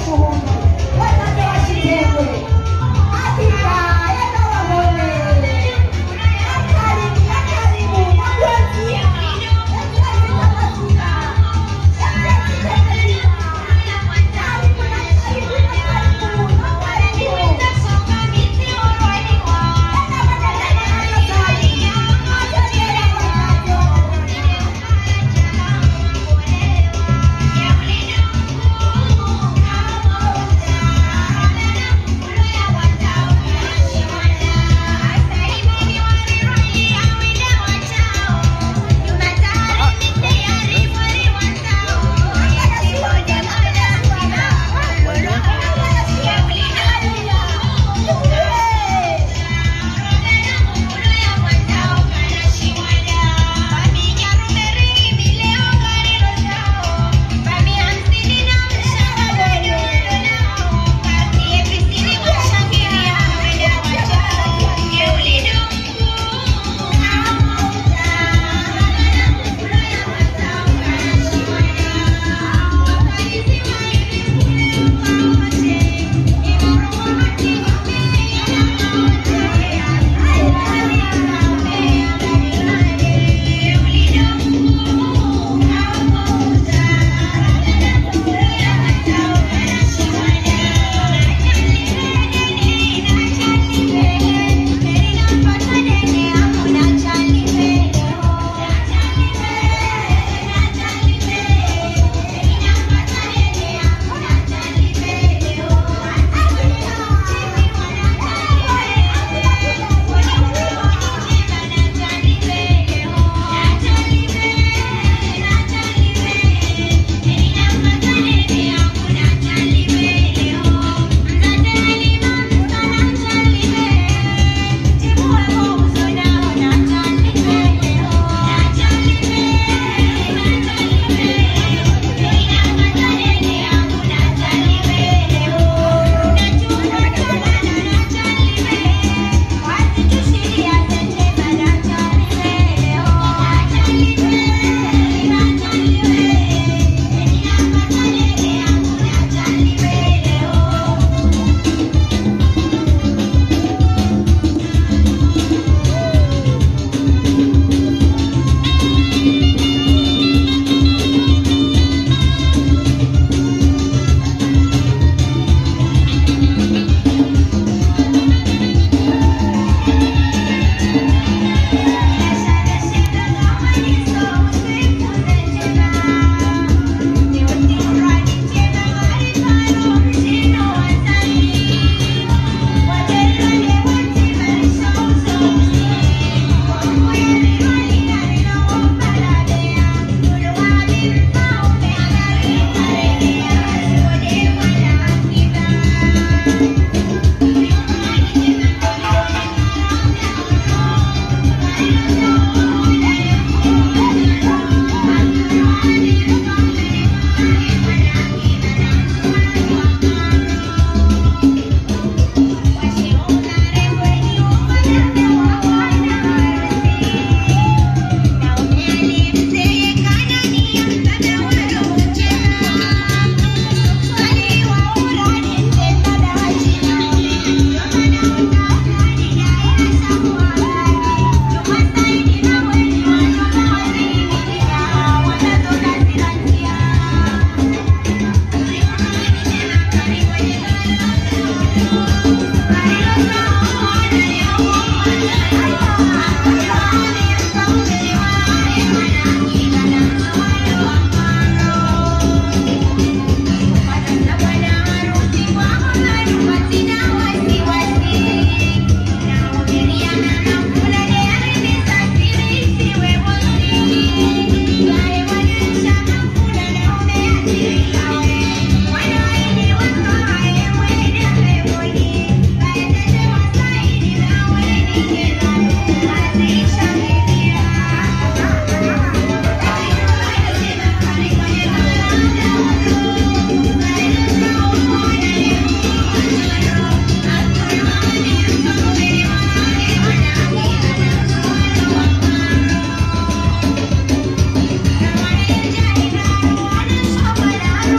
Thank you.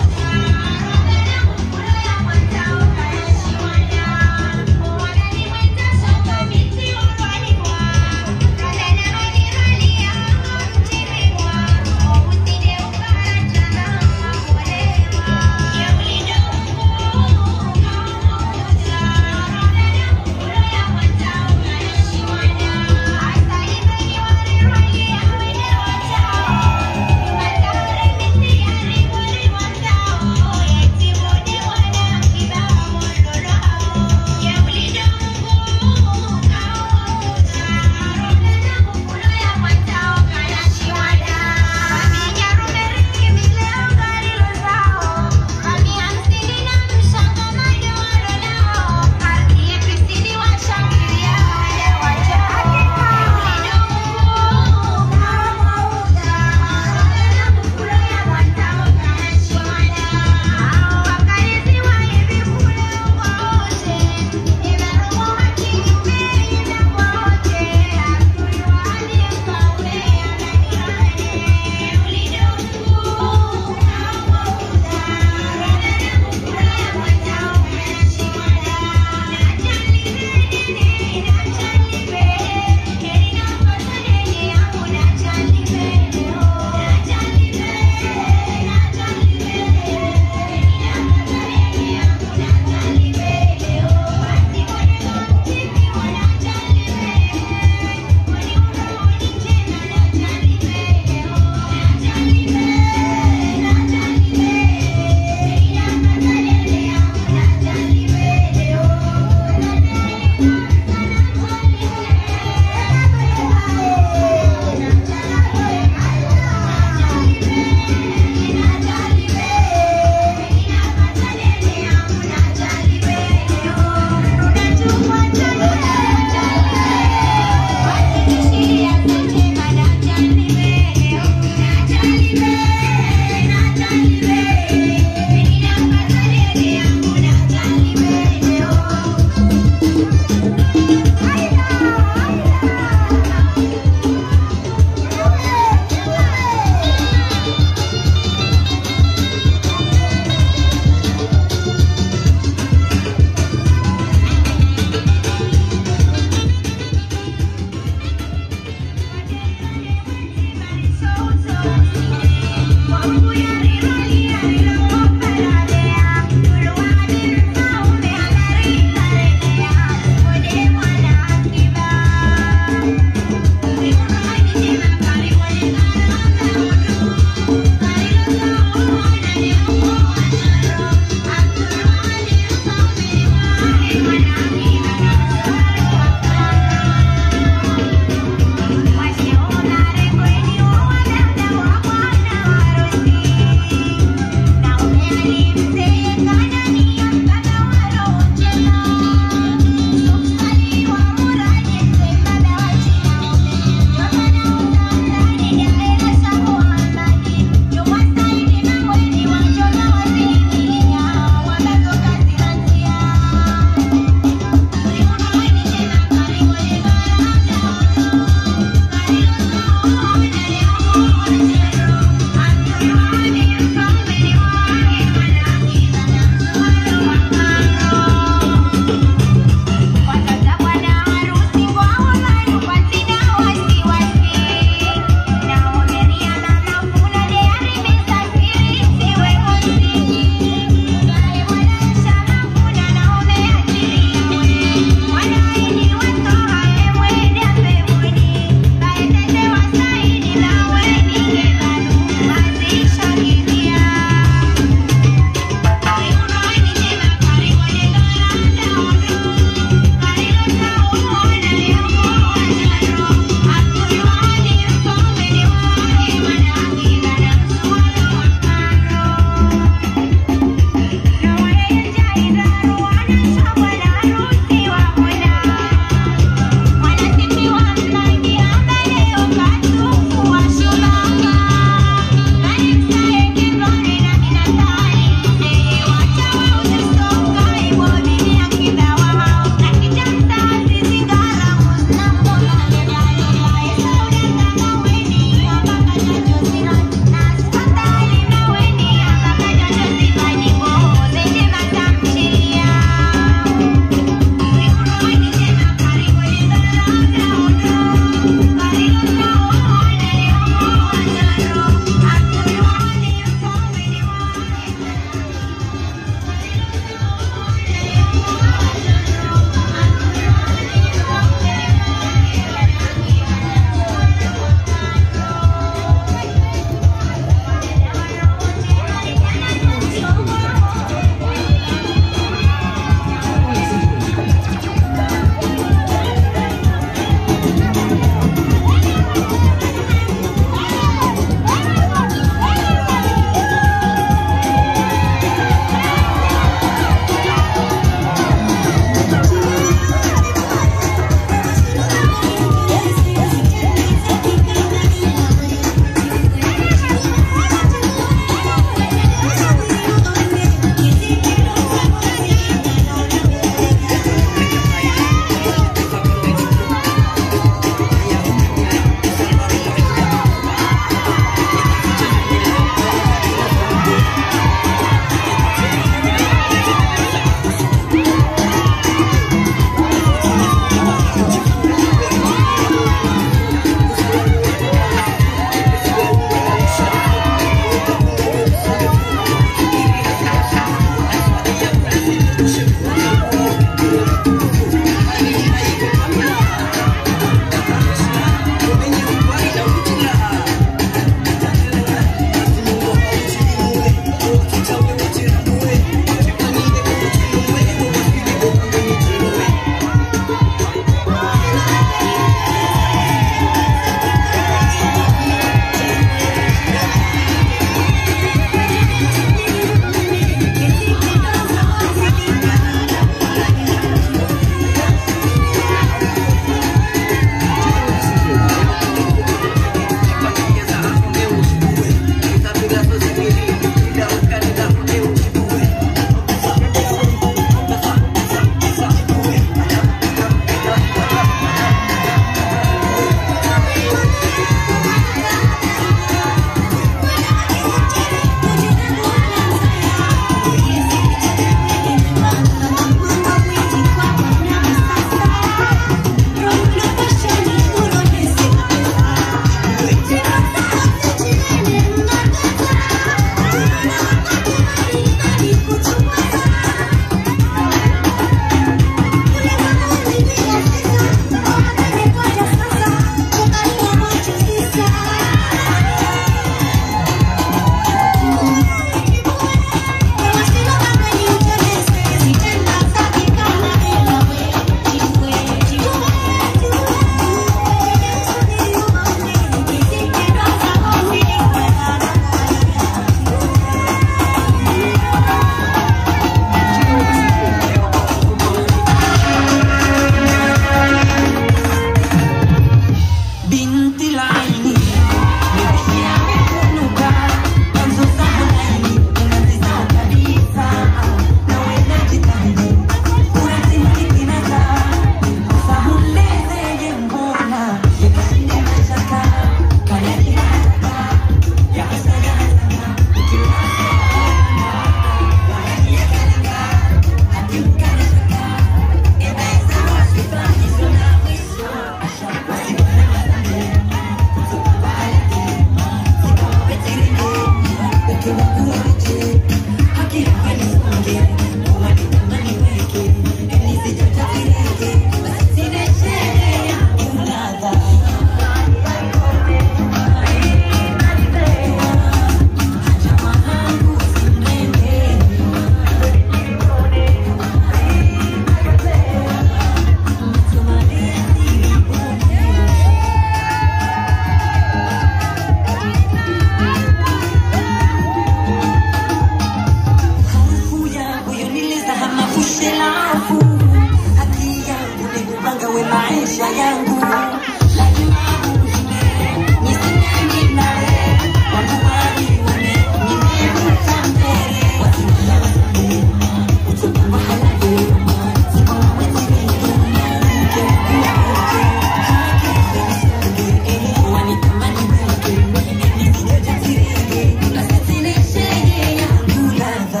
maisha yangu lazima uzime nisinyangi nawe wangu walione nimevuka mbele wasimama wasimame utupa mahala vyema simama wezimedunia uke uke haki nisonge wanitamani weke nisijojazirege nasitinesheje yangu ladha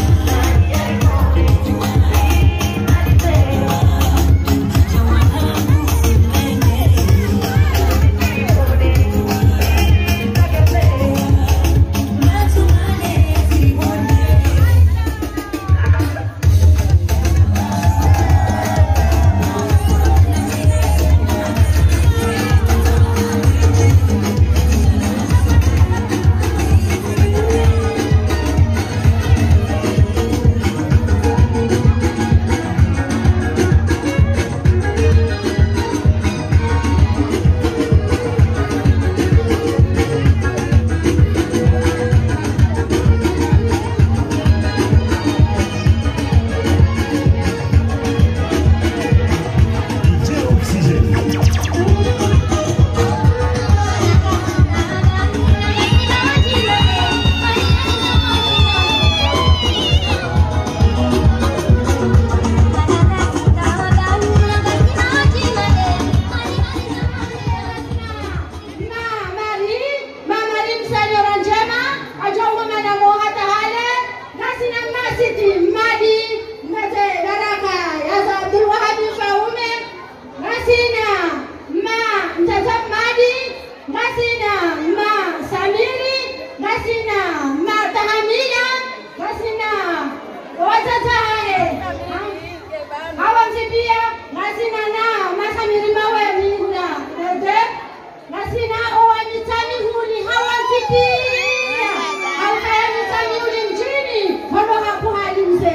Mari, mama limsanyora njema ajauma mana mohata hale nasina masiti madi ngate daraka yaza Abdul Wahab Faume nasina ma mtata madi nasina ma Samiri nasina ma Tahamina nasina watata hale hawa msipia nasina na masamiri maweni na ete nasina owa mitani huli hawa msipia haukaya mitani huli mjini hono haku hali mse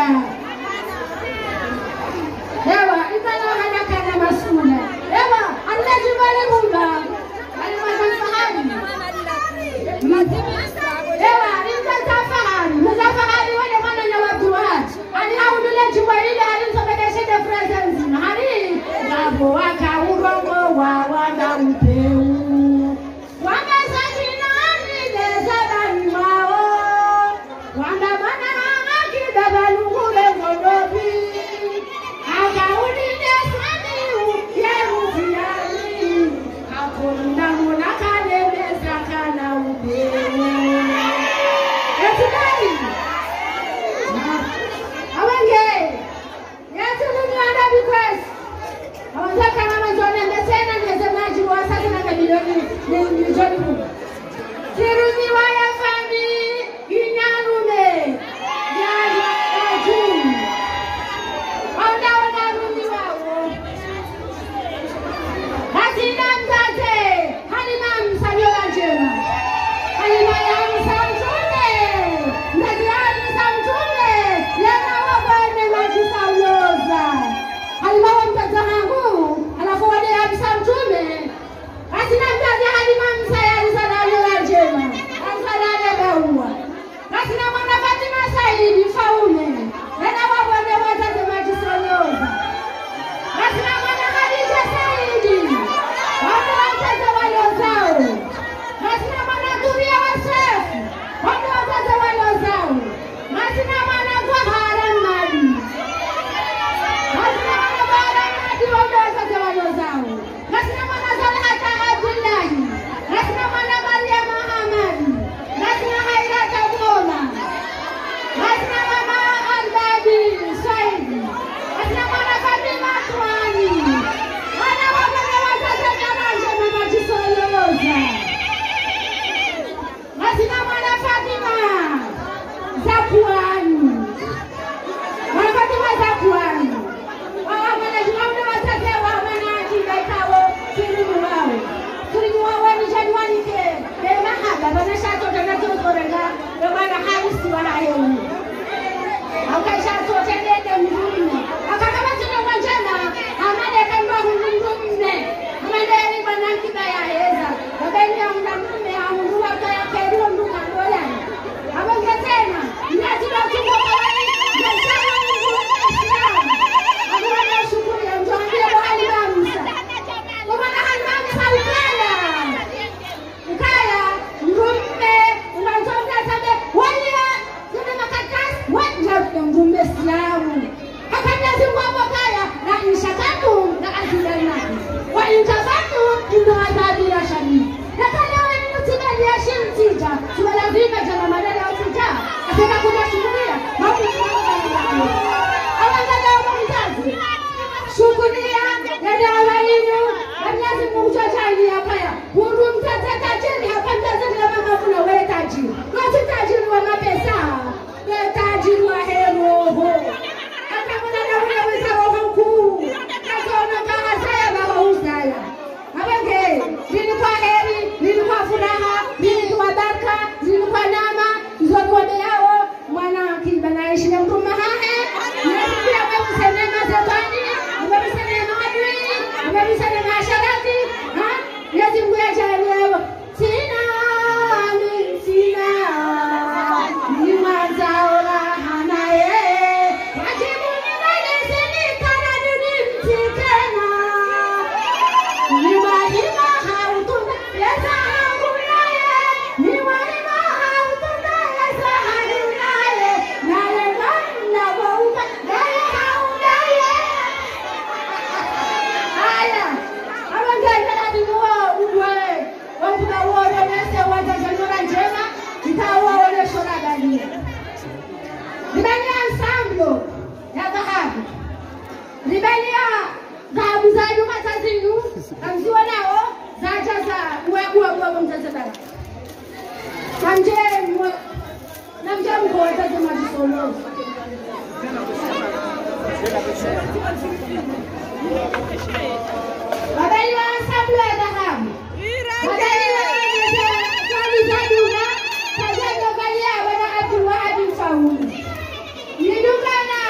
Ewa, imana hana kana masula. Ewa, Allah jibale mumba. Alimasa fahari. Ewa, imza fahari. Mza fahari wale mwana na watu watu. Ani haudule jibale hali msobedeshe de presence. Hari, wabo waka urongo wa wanda upeu. Wanga sajina ni deza dani wao. Wanda mana haki dabalungule ngodobi. Akaunide samiu yerufiani. Akonda mona kalemeza kana ubeu. Etikari. Awenge. Yesu Mungu ana request. Awataka mama John amesema msemaji wa sasa na milioni ni milioni kumi. Siruni waya fami inyarume. Ya ya juu. Onda wanarudi wao. Hazina mtate. Halima msaliola njema. Halima ya msamtume. Mtate ya msamtume. Lena wabane majisa uloza. Halima wa mtate wangu. Alafu wale ya msamtume. Hazina mtate halima msayari sana aliola njema. Azalale baua. Hazina mwana Fatima Saidi Faume. Lena wabane watate majisa uloza. Lazima mwana Khadija Saidi. Watu wachache waliozao. Lazima mwana Dhuria Wasefu. Watu wachache waliozao. Lazima mwana Zahara Madi. Lazima mwana Zahara Madi watu wachache waliozao. Lazima mwana Zalhata Abdullahi. Lazima mwana Maria Muhammadi. Lazima Hairata Mola. Lazima mama Albadi Saidi. Lazima mwana Fatima Twani. Wana wapenda wazazi karanja na majisoloza. Lazima mwana Fatima Zakuani. Mwana Fatima Zakuani. Wawa mwana jumamne wazazi wa mwana ajida ikawo kirimu wao. Kirimu wao wani januani ke. Bema haba bana shato tana tozorenga. Bema harisi wala yeuni akaishatotendede mrume akakamatino mwanjena amadeka mbahundumrumme amaderi banakibaya heza abenia mnamume amundu wakayakeriwo mdukandoyani abongetena nyatibatumokawai akuwana shukuri ya mtuambie bahali bamsa omana hali bamsa ukaya ukaya mrumme unazonga sabe wanya zile makaratasi wanja mrumme siamu akanyasi mwabo kaya na inshakatu na azidanaki wa intabatu ndo adhabira shadidi na kale wewe mtibali ya shimtija tuwa lazima jana madada ya utija ataka kuja shukuria mambo ni awangala wa mtazi shukuria ya dawa yenu Mwenyezi Mungu tajiri hapaya. Mungu mtata tajiri hapa mtata na mama kuna wewe tajiri. Wewe tajiri wa mapesa. Wewe tajiri wa heroho. Hata kuna na wewe za roho kuu. Kaona kama saya baba usaya. Abenge, nilikuwa heri, nilikuwa furaha, nilikuwa baraka, nilikuwa nama, nilikuwa yao mwana kiba na ishi na mtu mahahe. Nilikuwa wewe senema zetani, wewe senema adui, wewe senema asharati, ha? Yezi Mungu ajalie sina ni sina ni mazao raha naye wajibu ni wale sinikana ni mtikena ni wahima hautunda yesa hakunaye ni wahima hautunda yesa hakunaye naye namna wauka naye haunaye haya abangengela bimuwa udwe wakuba wone nese wajajanyora njema itawa wone shoragalia libania ensemblo ya dhahabu libania dhahabu za nyuma za zinu kamziwa nao zaja za uweguweguwego mzazebara namje namje mkowezaze majisolozi Wadaiwa ensemblo ya dhahabu Wadaiwa swali za duga Kajaga valia wana Abdul Wahab Mfaulu Nidukana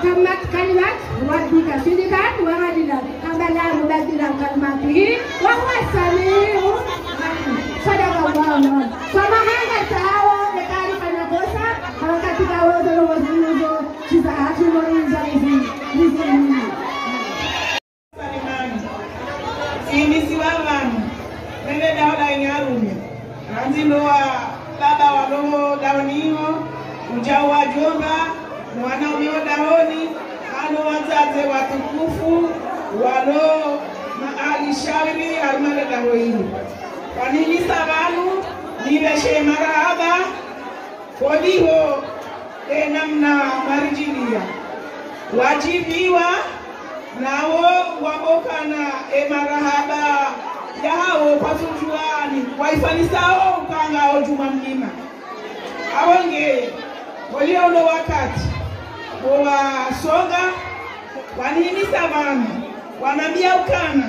تمت كلمة ربك صدقا وعدلا أما لا مبدل كلماته وهو السميع العليم صدق الله العظيم kama hanga sawa ya taarifa na kosa hawa katika wote wa wazuzo kiza hatumoriza hizi hizi Salimani. Simisiwa vanhu nene dauda inyarume ranzinowa baba walowo daoniwo ujau wa jomba mwanaumewo daoni ano wazaze watukufu walo maalishauri alimale dawo hili wanilisa vanu niveshe marahaba koliho enamna marijilia wajibiwa nawo wabokana emarahaba yahawo patujuani waifanisawo ukangawo juma mlima awonge waliono wakati wowasonga wanihimisa vanu wanambia ukana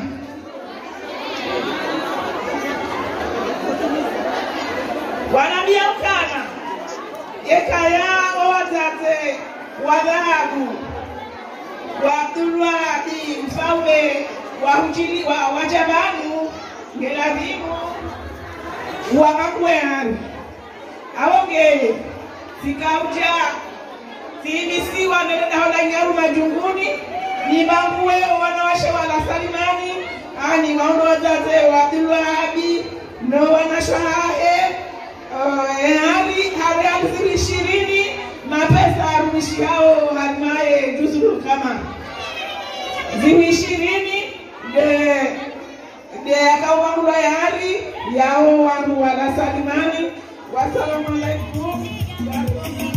wanambia ukana yekaya wawazaze wa dhahabu wa Abdulwahidi mfalme wa Hujili wa Wajabanu ngelazimu wakakwehani awongeye sikauja siimisiwa nedahola nyaru majunguni ni banguwe wanawashe wala salimani ani waondo wazaze wa Abdulwahidi no wanashwahahe hali hali hamsini ishirini mapesa arumishi hao hatimaye juzuru kama zihu ishirini de de akawangula yari yao wandu wala salimani wasalamu alaikum